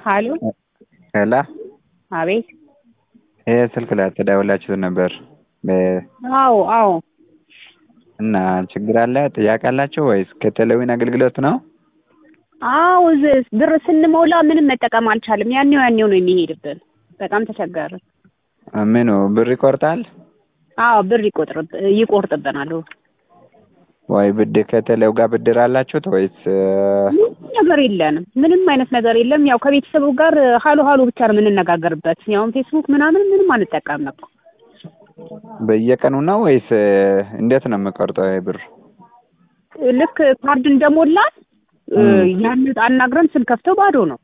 ሀሎ ሄላ አቤት ይሄ ስልክ ላይ ተደውላችሁ ነበር በ- አዎ አዎ እና ችግር አለ ጥያቄ አላቸው ወይስ ከቴሌዊን አገልግሎት ነው? አዎ ዝ- ብር ስንሞላ ምንም መጠቀም አልቻልም። ያኔው ያኔው ነው የሚሄድብን። በጣም ተቸገርን። ምኑ ብር ይቆርጣል አዎ ብር ይቆጥርብ ይቆርጥብናል። ወይ ብድር ከቴሌው ጋር ብድር አላችሁት ወይስ እ፣ ምንም ነገር የለንም። ምንም አይነት ነገር የለም። ያው ከቤተሰቡ ጋር ሀሎ ሀሎ ብቻ ነው የምንነጋገርበት። ያውም ፌስቡክ ምናምን ምንም አንጠቀምም እኮ። በየቀኑ ነው ወይስ እ፣ እንዴት ነው የምቆርጠው ይሄ ብር? ልክ ካርድ እንደሞላን እ፣ እም። ያን አናግረን ስንከፍተው ባዶ ነው።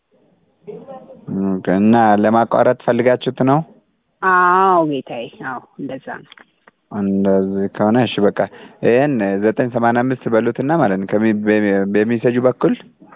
ኦኬ፣ እና ለማቋረጥ ፈልጋችሁት ነው? አዎ ጌታዬ፣ አዎ እንደዛ ነው። እንደዚህ ከሆነ እሺ በቃ ይህን ዘጠኝ ሰማንያ አምስት በሉትና ማለት ነው ከሚ- በ- በሚሴጁ በኩል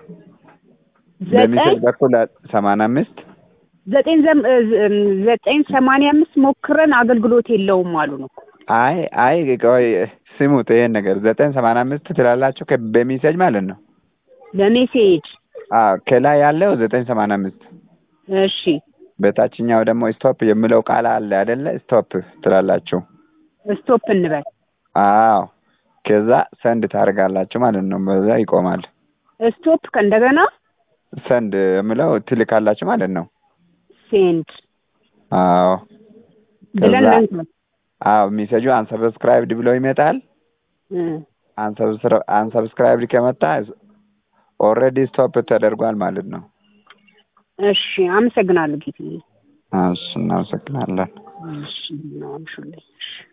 በሚሴጅ ዘጠኝ በኩል ሰማንያ አምስት ዘጠኝ ዘም- እ፣ ዝ- እም፣ ዘጠኝ ሰማንያ አምስት ሞክረን አገልግሎት የለውም አሉን እኮ። አይ አይ ቆይ ስሙት ይሄን ነገር ዘጠኝ ሰማንያ አምስት ትላላችሁ ከ- በሚሴጅ ማለት ነው በሜሴጅ አዎ ከላይ ያለው ዘጠኝ ሰማንያ አምስት እሺ በታችኛው ደግሞ ስቶፕ የሚለው ቃል አለ አይደለ ስቶፕ ትላላችሁ ስቶፕ እንበል። አዎ ከዛ ሰንድ ታደርጋላችሁ ማለት ነው በዛ ይቆማል ስቶፕ ከእንደገና ሰንድ የሚለው ትልካላችሁ ማለት ነው ሴንድ አዎ ብለን ከዛ መንካት አዎ ሚሴጁ አንሰብስክራይብድ ብሎ ይመጣል እ፣ አንሰብስክራይብድ ከመጣ ኦልሬዲ ስቶፕ ተደርጓል ማለት ነው እሺ አመሰግናለሁ ጌታዬ። እሺ እናመሰግናለን እሺ ነው አምሹልኝ። እሺ